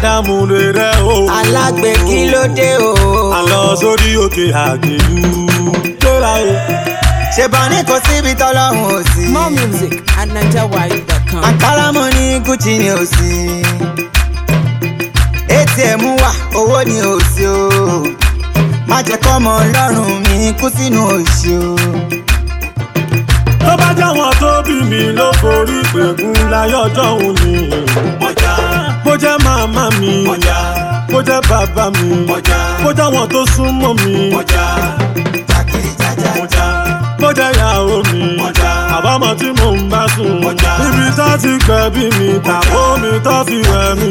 ádámù lè rẹ o. alágbe kí ló dé o. àlọ́ sórí òkè àgbèlú tóra o. ṣèbọn ní kò síbi tọ́lọ́hún ò sí. More music at NigerWide.com. àǹkárá mo ní gucci ni ò sí. atm wà owó ni ò sí o. má jẹ́ kọ́mọ ọlọ́run mi kú sínú òṣì o. tó bá jáwọn tó bí mi ló forí pẹ̀gùn láyé ọjọ́ òun ni. bó jẹ́ màmá mi bó jẹ́ bàbá mi bó jáwọn tó súnmọ́ mi jákèrè jájá. bó jẹ́ ìyàwó mi àbámọ̀ tí mò ń bá sùn níbi tó ti gbẹ̀bí mi tàbó mi tó fi wẹ̀ mí.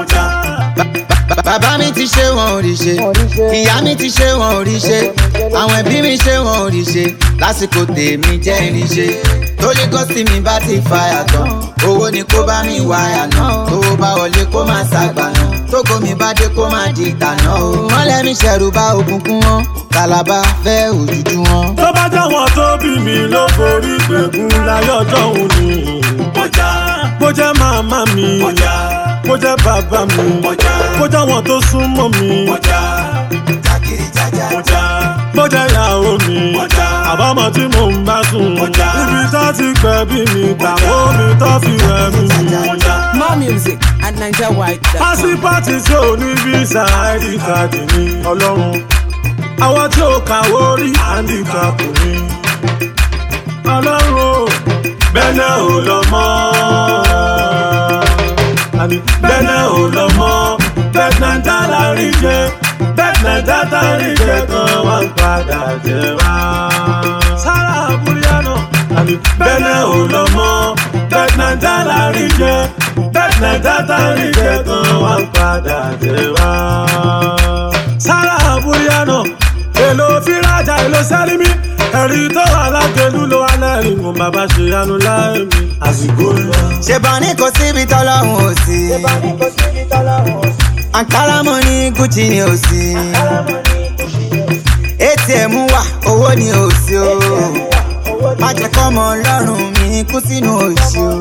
bàbá mi ti ṣe wọn ò rí ṣe ìyá mi ti ṣe wọn ò rí ṣe àwọn ẹbí mi ṣe wọn ò rí ṣe lásìkò tèmi jẹ́ ìrí ṣe torí gọ́sì mi bá ti fàyà tán owó ni kó bá mi wáyà náà owó bá wọlé kó má ṣàgbà náà tógo mi bá dé kó má di ìtànà o mọ́lẹ̀ mi ṣẹ̀rù bá òkùnkùn wọn kàlàbà fẹ́ òjújú wọn. tó bá jáwọn tó bí mi ló forí pẹ̀gùn láyé ọjọ́ òun ni. bó jẹ́ màmá mi bó jẹ́ bàbá mi bó jáwọn tó súnmọ́ mi jákèrè jájá. bó jẹ́ ìyàwó mi àbámọ̀ tí mò ń bá sùn níbi tó ti gbẹ̀bí mi tàbó mi tó fi wẹ̀ mí. More music at NigerWide.com. pásípàtì tí ò ní fíìsà id card ní ọlọ́run àwọn tí ò kàwó rí handicap ní ọlọ́run o bẹ́ẹ̀ ò lọ mọ́ àní bẹ́ẹ̀ ò lọ mọ́ bẹ́ẹ̀ náà dá lárí jẹ bẹ́ẹ̀ náà dá lárí jẹ kan wá ń padà jẹ wá. sára àbúrò náà àní bẹ́ẹ̀ ò lọ mọ́ bẹ́ẹ̀ náà dá lárí jẹ bẹ́ẹ̀ náà dá lárí jẹ kan wá ń padà jẹ wá. sára àbúrò náà èlò fírájà èlò sẹ́límì ẹ̀rí tó wà lágbèlú ló wà lẹ́rìn mo bàbá ṣe yanu láì mi àsìkò lọ. ṣèbọn ní kò síbi tọ́lọ́hún ò sí. àǹkárá mo ní gucci ni ò sí. atm wà owó ni ò sí o. má jẹ́ kọ́mọ ọlọ́run mi kú sínú òṣì o.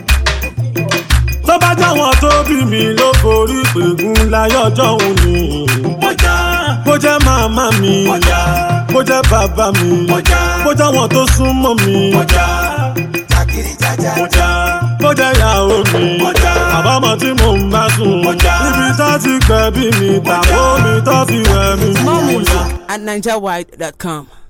tó bá jáwọn tó bí mi ló forí pẹ̀gùn láyé ọjọ́ òun ni. bó jẹ́ màmá mi bó jẹ́ bàbá mi bó jáwọn tó súnmọ́ mi jákèrè jájá. bó jẹ́ ìyàwó mi àbámọ̀ tí mò ń bá sùn níbi tó ti gbẹ̀bí mi tàbó mi tó fi wẹ̀ mí. More music at NigerWide.com.